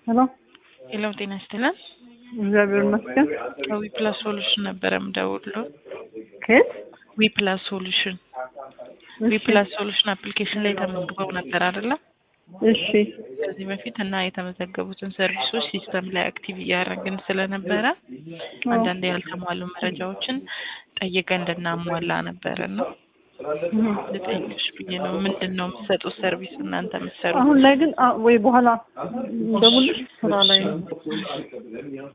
ሄሎ ሄሎ ጤና ይስጥልን። እግዚአብሔር ይመስገን። ከዊ ፕላስ ሶሉሽን ነበረ የምደውልለው። ከየት? ዊ ፕላስ ሶሉሽን ዊ ፕላስ ሶሉሽን አፕሊኬሽን ላይ ተመዝግበው ነበር አይደለ? እሺ ከዚህ በፊት እና የተመዘገቡትን ሰርቪሶች ሲስተም ላይ አክቲቭ እያደረግን ስለነበረ አንዳንድ ያልተሟሉ መረጃዎችን ጠይቀን እንድናሟላ ነበረ ነው ልጠይቅሽ ብዬ ነው። ምንድን ነው የምትሰጡት ሰርቪስ እናንተ የምትሰሩት? አሁን ላይ ግን አ- ወይ በኋላ ደውልሽ ስራ ላይ ነው።